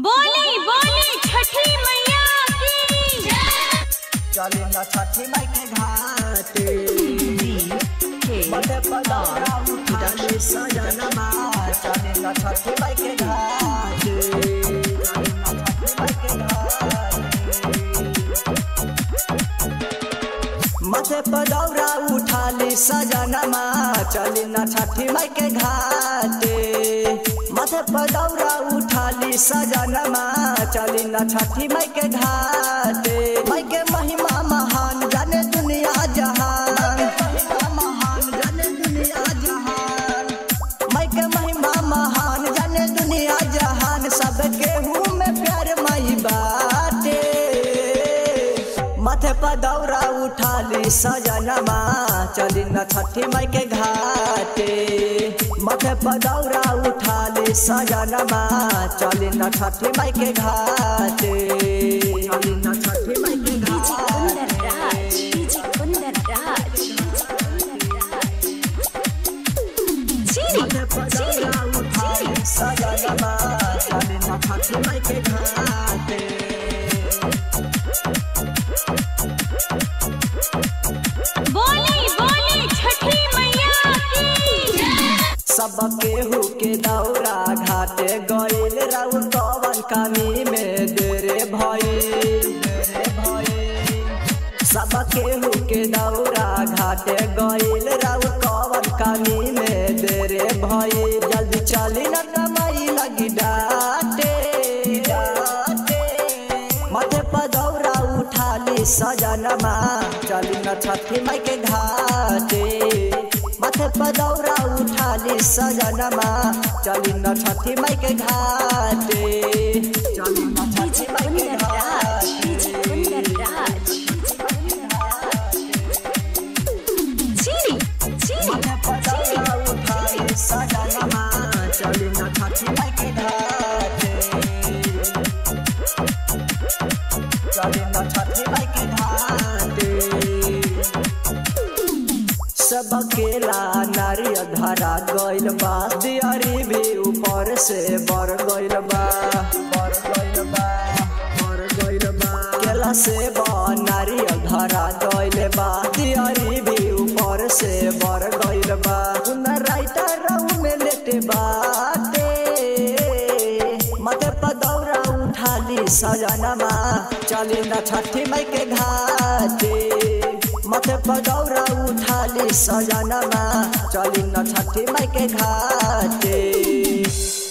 बोली बोली छठी मैया की चली न छठी माई के घाटे बड़े पदौरा उठाले सजनमा चली न छठी माई के घाटे चली न छठी माई के घाटे माथे पदौरा उठाली सजनमा चली न छठी माई के घाटे माथे पदौरा उठाली सजनमा चली न छठी माई के घाटे माई के महिमा महान जाने दुनिया जहान महिमा महान जाने दुनिया जहान माई के महिमा महान जाने दुनिया जहान सब केहू में प्यार माई बाटे माथे पर दौरा उठाली सजनमा चली न छठी माई के घाटे माथे पर दौरा उठाली सजनमा चली न छठी माई के घाटे चली न छठी माई के माथे पर दौरा उठाली सजनमा चली न छठी माई के घाटे बोली बोली छठी मैया की सब केहू के दौरा घाटे गईल राउ कवन कमी में देरे भइल देरे भइल सब केहू के दौरा घाटे गईल राउ कवन कमी में देरे भइल जल्दी चली न कमाई लगी डाटे डाटे माथे पर दौरा उठाली सजनमा चली न छठी माई के घाटे माथे पर दौरा उठाली सजनमा चली न छठी माई के घाटे चली न छठी माई के घाटे माथे पर दौरा उठाली सजनमा चली न छठी माई के घाटे चली न छठी माई के घाटे सब केला नारियल धरा गइल बा दियारी भी ऊपर से बर गइल बा बर गइल बा बर गइल बा केला से बा नारियल धरा गइल बा दियारी भी ऊपर से बर गइल बा उन राइटर रहू में लेटे बाटे माथे पर दौरा उठाली सजनमा चली न छठी माई के घाटे माथे पर दौरा उठाली सजनमा चली न छठी माई के घाटे